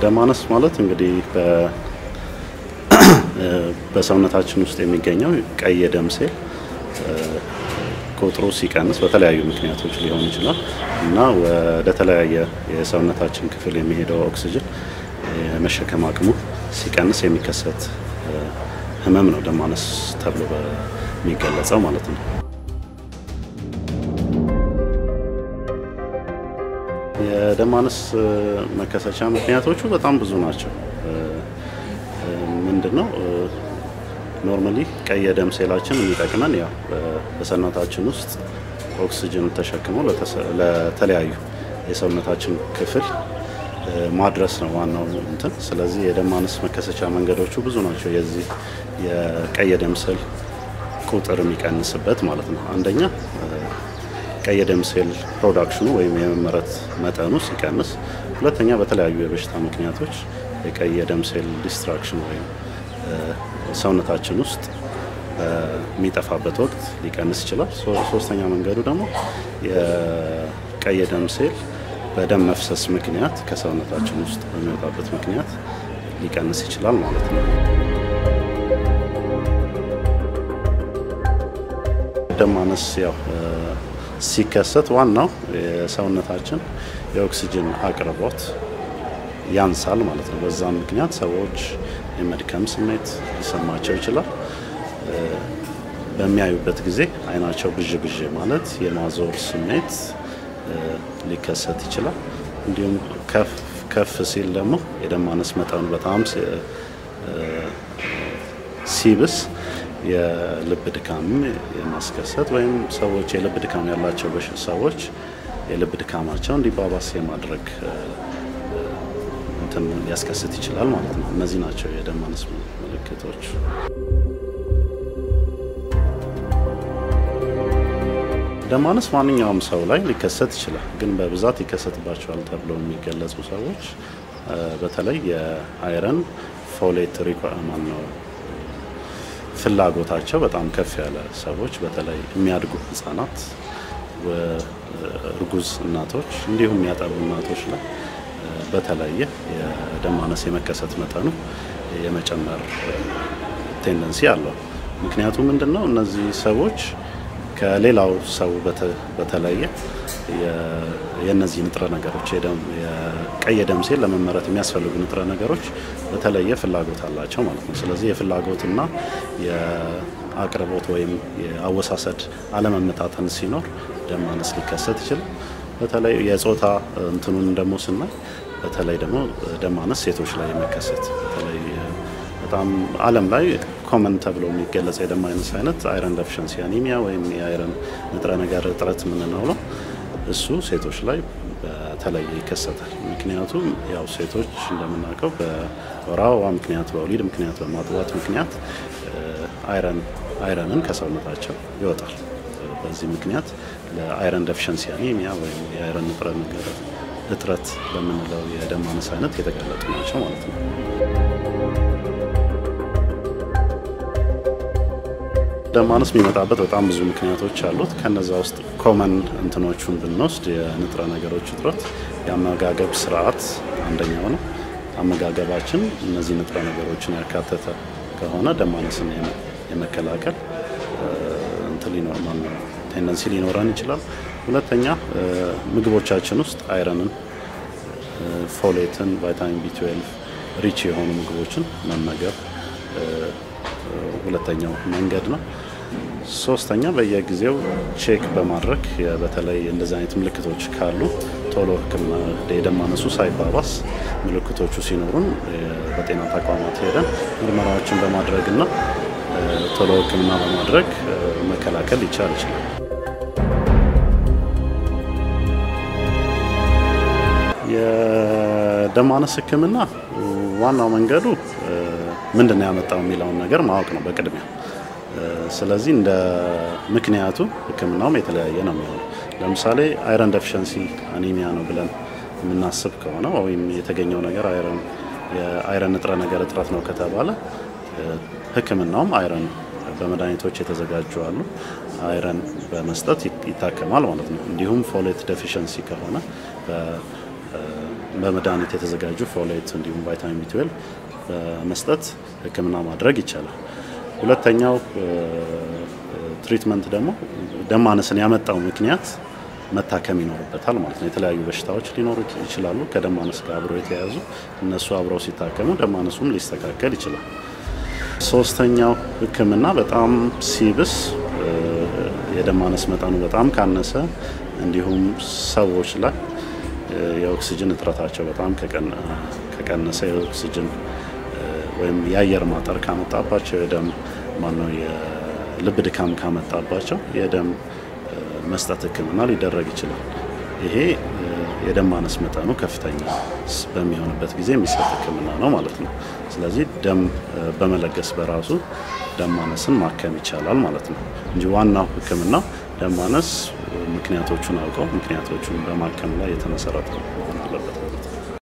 ደም ማነስ ማለት እንግዲህ በሰውነታችን ውስጥ የሚገኘው ቀይ የደም ሴል ቁጥሩ ሲቀንስ በተለያዩ ምክንያቶች ሊሆን ይችላል እና ወደ ተለያየ የሰውነታችን ክፍል የሚሄደው ኦክሲጅን የመሸከም አቅሙ ሲቀንስ የሚከሰት ህመም ነው ደም ማነስ ተብሎ በሚገለጸው ማለት ነው። የደም ማነስ መከሰቻ ምክንያቶቹ በጣም ብዙ ናቸው። ምንድን ነው ኖርማሊ ቀይ የደም ሴላችን የሚጠቅመን ያው በሰውነታችን ውስጥ ኦክሲጅን ተሸክመው ለተለያዩ የሰውነታችን ክፍል ማድረስ ነው ዋናው እንትን። ስለዚህ የደም ማነስ መከሰቻ መንገዶቹ ብዙ ናቸው። የዚህ የቀይ የደም ሴል ቁጥር የሚቀንስበት ማለት ነው። አንደኛ ቀይ የደም ሴል ፕሮዳክሽኑ ወይም የመመረት መጠኑ ሲቀንስ፣ ሁለተኛ በተለያዩ የበሽታ ምክንያቶች የቀይ የደም ሴል ዲስትራክሽን ወይም ሰውነታችን ውስጥ በሚጠፋበት ወቅት ሊቀንስ ይችላል። ሶስተኛ መንገዱ ደግሞ የቀይ የደም ሴል በደም መፍሰስ ምክንያት ከሰውነታችን ውስጥ በሚወጣበት ምክንያት ሊቀንስ ይችላል ማለት ነው። ደም ማነስ ያው ሲከሰት ዋናው የሰውነታችን የኦክሲጅን አቅርቦት ያንሳል ማለት ነው። በዛም ምክንያት ሰዎች የመድከም ስሜት ሊሰማቸው ይችላል። በሚያዩበት ጊዜ አይናቸው ብዥ ብዥ ማለት የማዞር ስሜት ሊከሰት ይችላል። እንዲሁም ከፍ ሲል ደግሞ የደም ማነስ መጠኑ በጣም ሲብስ የልብ ድካም የማስከሰት ወይም ሰዎች የልብ ድካም ያላቸው ሰዎች የልብ ድካማቸው እንዲባባስ የማድረግ እንትን ሊያስከስት ይችላል ማለት ነው። እነዚህ ናቸው የደም ማነስ ምልክቶች። ደም ማነስ ማንኛውም ሰው ላይ ሊከሰት ይችላል፣ ግን በብዛት ይከሰትባቸዋል ተብለው የሚገለጹ ሰዎች በተለይ የአይረን ፎሌት ሪኳርመንት ነው ፍላጎታቸው በጣም ከፍ ያለ ሰዎች በተለይ የሚያድጉ ህጻናት፣ እርጉዝ እናቶች እንዲሁም የሚያጠቡ እናቶች ላይ በተለየ የደም ማነስ የመከሰት መጠኑ የመጨመር ቴንደንሲ አለው። ምክንያቱም ምንድን ነው እነዚህ ሰዎች ከሌላው ሰው በተለየ የእነዚህ ንጥረ ነገሮች የቀይ የደም ሴል ለመመረት የሚያስፈልጉ ንጥረ ነገሮች በተለየ ፍላጎት አላቸው ማለት ነው። ስለዚህ የፍላጎትና የአቅርቦት ወይም የአወሳሰድ አለመመጣጠን ሲኖር ደም ማነስ ሊከሰት ይችላል። በተለይ የጾታ እንትኑን ደግሞ ስናይ በተለይ ደግሞ ደም ማነስ ሴቶች ላይ የሚከሰት በተለይ በጣም ዓለም ላይ ኮመን ተብሎ የሚገለጽ የደም ማነስ አይነት አይረን ደፊሸንሲ አኒሚያ ወይም የአይረን ንጥረ ነገር እጥረት የምንለው ነው። እሱ ሴቶች ላይ በተለየ ይከሰታል። ምክንያቱም ያው ሴቶች እንደምናውቀው በወር አበባ ምክንያት፣ በወሊድ ምክንያት፣ በማጥባት ምክንያት አይረን አይረንን ከሰውነታቸው ይወጣል። በዚህ ምክንያት ለአይረን ደፊሸንሲ አኒሚያ ወይም የአይረን ንጥረ ነገር እጥረት በምንለው የደም ማነስ አይነት የተጋለጡ ናቸው ማለት ነው። ደም ማነስ የሚመጣበት በጣም ብዙ ምክንያቶች አሉት። ከነዛ ውስጥ ኮመን እንትኖቹን ብንወስድ የንጥረ ነገሮች እጥረት፣ የአመጋገብ ስርዓት አንደኛው ነው። አመጋገባችን እነዚህ ንጥረ ነገሮችን ያካተተ ከሆነ ደም ማነስን የመከላከል እንትን ሊኖር ቴንደንሲ ሊኖረን ይችላል። ሁለተኛ ምግቦቻችን ውስጥ አይረንን፣ ፎሌትን፣ ቫይታሚን ቢ12 ሪች የሆኑ ምግቦችን መመገብ ሁለተኛው መንገድ ነው። ሶስተኛ በየጊዜው ቼክ በማድረግ በተለይ እንደዚህ አይነት ምልክቶች ካሉ ቶሎ ሕክምና የደም ማነሱ ሳይባባስ ምልክቶቹ ሲኖሩን በጤና ተቋማት ሄደን ምርመራዎችን በማድረግና ቶሎ ሕክምና በማድረግ መከላከል ይቻል ይችላል። የደም ማነስ ሕክምና ዋናው መንገዱ ምንድን ነው ያመጣው የሚለውን ነገር ማወቅ ነው በቅድሚያ። ስለዚህ እንደ ምክንያቱ ህክምናውም የተለያየ ነው የሚሆነው። ለምሳሌ አይረን ደፊሸንሲ አኒሚያ ነው ብለን የምናስብ ከሆነ ወይም የተገኘው ነገር አይረን የአይረን ንጥረ ነገር እጥረት ነው ከተባለ ህክምናውም አይረን በመድኃኒቶች የተዘጋጁ አሉ። አይረን በመስጠት ይታከማል ማለት ነው። እንዲሁም ፎሌት ደፊሸንሲ ከሆነ በመድኃኒት የተዘጋጁ ፎሌት እንዲሁም ቫይታሚን ቢ12 በመስጠት ሕክምና ማድረግ ይቻላል። ሁለተኛው ትሪትመንት ደግሞ ደም ማነስን ያመጣው ምክንያት መታከም ይኖርበታል ማለት ነው። የተለያዩ በሽታዎች ሊኖሩ ይችላሉ ከደም ማነስ ጋር አብረው የተያያዙ እነሱ አብረው ሲታከሙ ደም ማነሱም ሊስተካከል ይችላል። ሶስተኛው ሕክምና በጣም ሲብስ የደም ማነስ መጠኑ በጣም ካነሰ እንዲሁም ሰዎች ላይ የኦክሲጅን እጥረታቸው በጣም ከቀነሰ የኦክሲጅን ወይም የአየር ማጠር ካመጣባቸው የደም ማነው የልብ ድካም ካመጣባቸው የደም መስጠት ህክምና ሊደረግ ይችላል። ይሄ የደም ማነስ መጠኑ ከፍተኛ በሚሆንበት ጊዜ የሚሰጥ ህክምና ነው ማለት ነው። ስለዚህ ደም በመለገስ በራሱ ደም ማነስን ማከም ይቻላል ማለት ነው እንጂ ዋናው ህክምና ደም ማነስ ምክንያቶቹን አውቀው ምክንያቶቹን በማከም ላይ የተመሰረተ መሆን አለበት ማለት ነው።